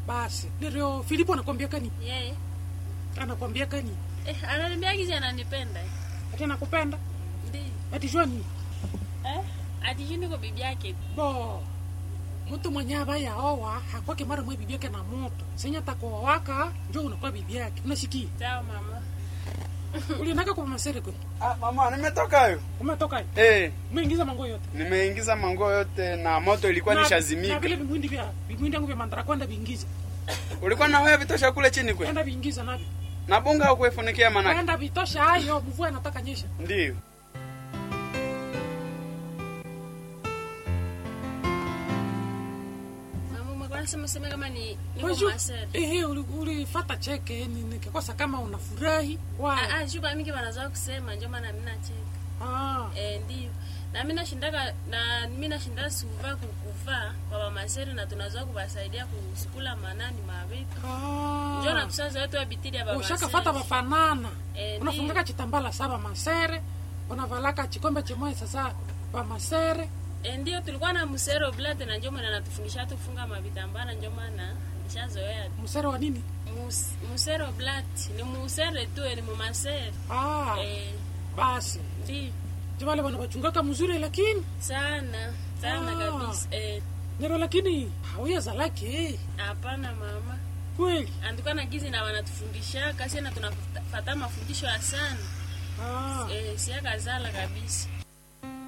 basi ndio filipo anakwambia kani yeye anakwambia kani eh, ananiambia kizi ananipenda ati anakupenda ndi ati jwani eh? atijui niko bibi yake bo mtu mwenye abaya owa hakwake mara mwe bibi yake na moto senya takoa waka njo unakuwa bibi yake unasikia sawa mama uliendaka kwa masere kwe Ah, mama nimetoka yo. umetoka Eh, umeingiza mango yote nimeingiza mango yote na moto ilikuwa Na- na nishazimika. vile vimwindi vya vimwindi yangu vya mandara kwenda viingiza Ulikuwa na wewe vitosha kule chini kwe. kwenda viingiza navyo Na bunga au kuifunikia manake. kwenda vitosha hayo mvua inataka nyesha Ndio. mama umekuwa nasema sema kama ni niko Waju- masere ehe uli- ulifata cheke ni- nikikosa kama unafurahi wa Ah, ah, shuka mingi wanazoa kusema ndio maana mimi nacheka ah eh, ndio na mimi nashindaka na mimi nashinda suva kukuvaa kwa mamaseri na tunazoa kuwasaidia kusikula manani mavitu ndio na ah tusaza wetu wabitili ya ushakafata bafanana Eh, unafungaka chitambala saba masere unavalaka chikombe chimoya sasa bamasere E, ndio tulikuwa na musero blate na ndio maana natufundisha tufunga mavitambaa na ndio maana nishazoea msere wa nini Mus, musero blate ni musere tu ni mumasere ah eh, basi ndio jivale bana bachungaka mzuri lakini sana sana Ah. kabisa eh, nero lakini hauyazalake hapana mama kweli andikuwa na gizi na wanatufundisha kasi na tunafata mafundisho ya sana ah eh, siakazala kabisa